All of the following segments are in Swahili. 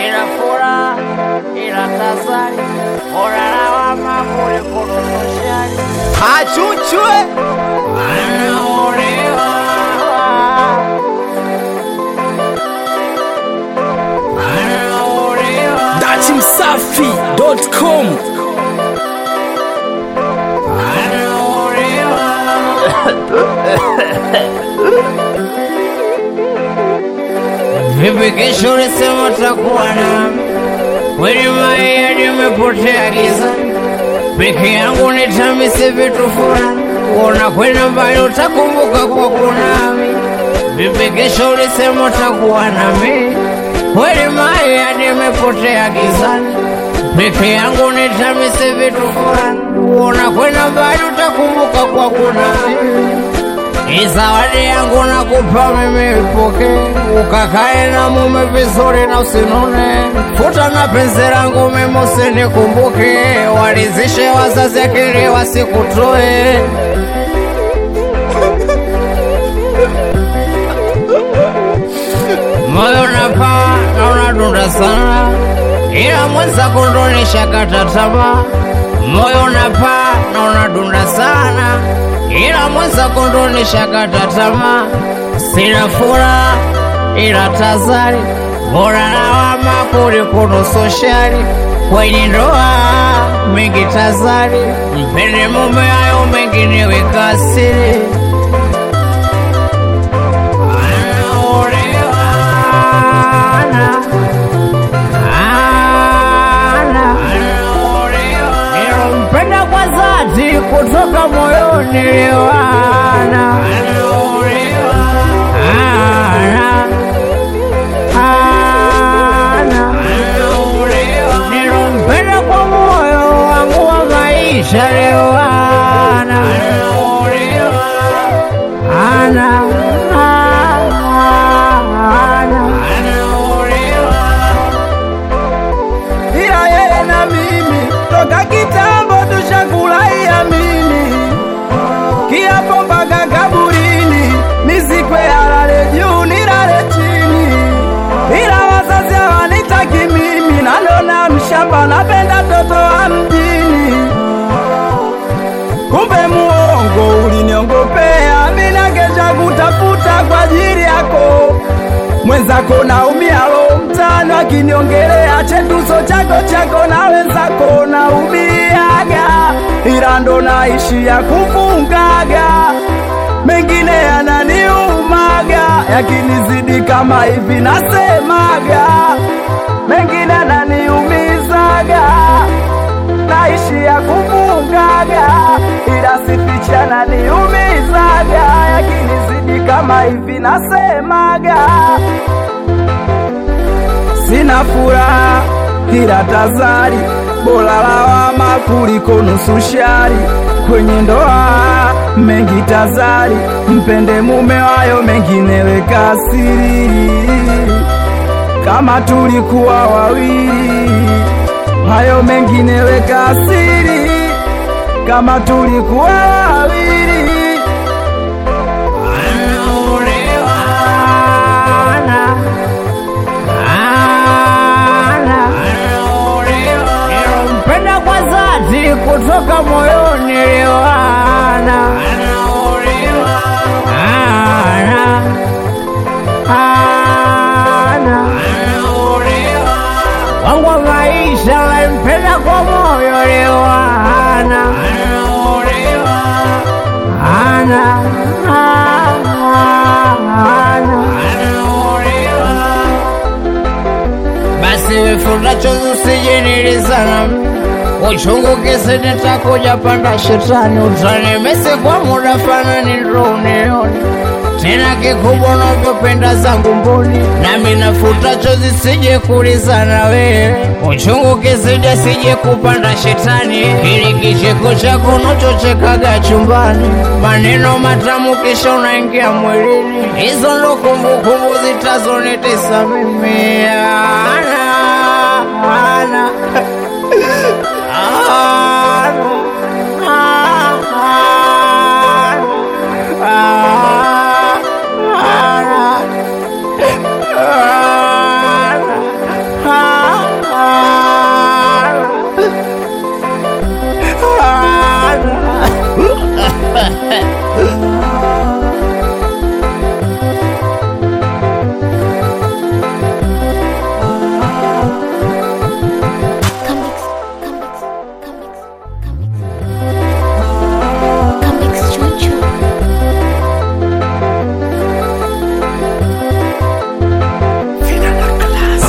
sina furaha ila tazari bora lawama kuliko kushari Achuchwe anaolewa anaolewa datimsafi.com Vipi kesho ulisema takuwa nami kweli maia nimepotea giza peke yangu nitamise vitu fulani kuona kwenda mbali utakumbuka kwa kunami Vipi kesho ulisema takuwa nami kweli maia nimepotea gizani peke yangu nitamise vitu fulani kuona kwenda mbali utakumbuka kwa kunami hii zawadi yangu nakupa mimi ipoke, ukakae na mume vizuri na usinone. Futa na penzi langu mimi usinikumbuke, walizishe wazazi akili wasikutoe. Moyo napaa na unadunda sana, ila mwenzako ndo nishakata tamaa. Moyo napaa na unadunda sana, ila mwenzako ndo nishakata tamaa. Sina furaha ila tazari, bora lawama kuliko nusu shari. Kwenye ndoa mengi tazari, mpende mume, hayo mengine weka siri. Nilompenda kwa dhati kutoka moyoni liwana Nilompenda kwa moyo wangu wa maisha liwana ana ana ila yeye na mimi toka kitambo tushakulaia mimi kiapo mpaka kaburini nisikwe alale juu nilale chini ila wazazi hawanitaki mimi nanona mshamba napenda toto wa mjini kumbe muongo uliniongopea mina kesha kutafuta kwa ajili yako mwenzako naumia lo mtano akiniongelea chetuso chako chako na wenzako naumiaga ila ndo naishia kufungaga mengine yananiumaga yakinizidi kama hivi nasemaga mengine yananiumizaga naishia kufungaga ila sifichana niumizaga yakinizidi kama hivi nasemaga sina furaha ila tazari bora lawama kuliko nusu shari kwenye ndoa mengi tazari mpende mume wayo mengine weka siri kama tulikuwa wawili hayo mengine weka siri kama tulikuwa wawili Nilompenda kwa dhati kutoka moyoni liwana ana ana wangu wa maisha nampenda kwa moyo liwana ana ana basi wifuta chozi usijinilizana uchungu kisi nitakuja panda shetani utanimesi kwa muda fanani ndo unione tena kikubwa unavyopenda zangu mboni nami nafuta chozi sije kulizana wewe uchungu kisije sije kupanda shetani ili kicheko chako unachochekaga chumbani maneno matamu kisha unaingia mwilini hizo ndo kumbukumbu zitazonitesa mimi ana ana ana ana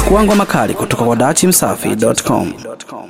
Pakua ngoma kali kutoka kwa dachimsafi.com.